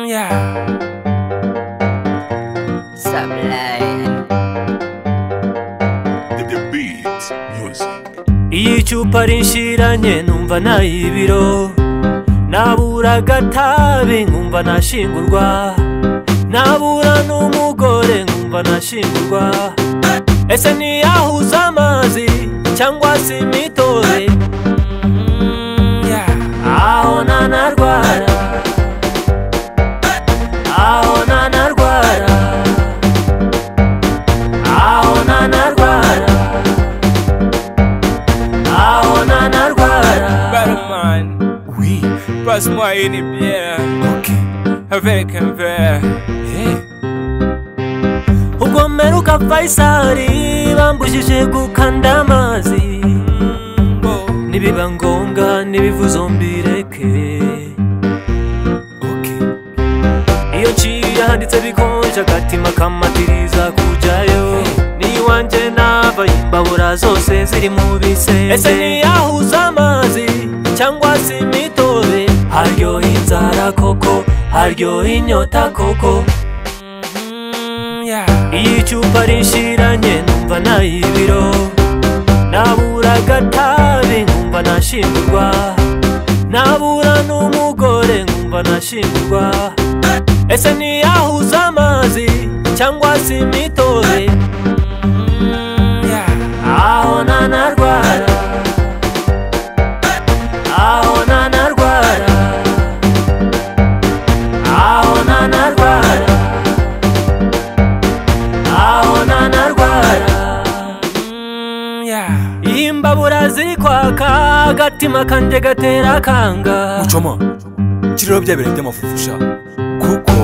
呀！iyo icupa rinshiranye numva nayibiro nabura agatabi nkumva nashingurwa nabura n'umugore nkumva nashingurwa ese ntiyahuza amazi cyangwa se imitobe aho nanarwara aho nanarwara aho nanarwara aho nanarwara Batman, oui passe-moi une bière ok avec un verre. ubwo mperuka fayisari bambujije gukanda amazi Oh, nibiba ngombwa n'ibivuzo mbireke ok iyo nciye handitse bikonje agatima kamatiriza kujyayo n'iwanjye nava imbabura zose ziri mu bisenge ese ntiyahuza amazi cyangwa se imitobe haryoha inzara koko haryoha inyota koko iyo icupa rinshiranye numva nayibiro nabura agatabi nkumva nashingurwa nabura n'umugore nkumva nashingurwa ese ntiyahuza amazi cyangwa se imitobe aho nanarwara aho nanarwara aho nanarwara aho nanarwara iyo imbabura ziri kwaka agatima kanjye gatera akanga mucoma kiriro bya bintu by'amafufusha kuko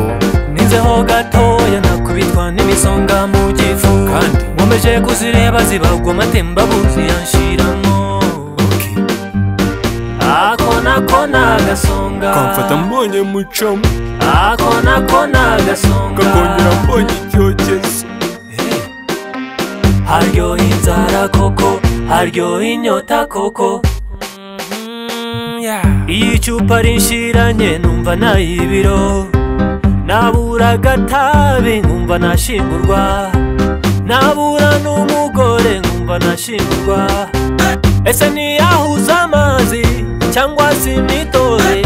nizeho gatoya nakubitwa n'imisonga mu gifu Kandi? nkomeje kuzireba zibagwa amatembabuzi yanshiramo ako nako ni agasonga kamfata mbonye mucoma ako nako ni agasonga kakongera mbonye icyokezo haryoha inzara koko haryoha inyota koko iyo icupa rinshiranye numva nayibiro nabura agatabi nkumva nashingurwa nabura n'umugore nkumva nashingurwa ese ntiyahuza amazi cyangwa se imitobe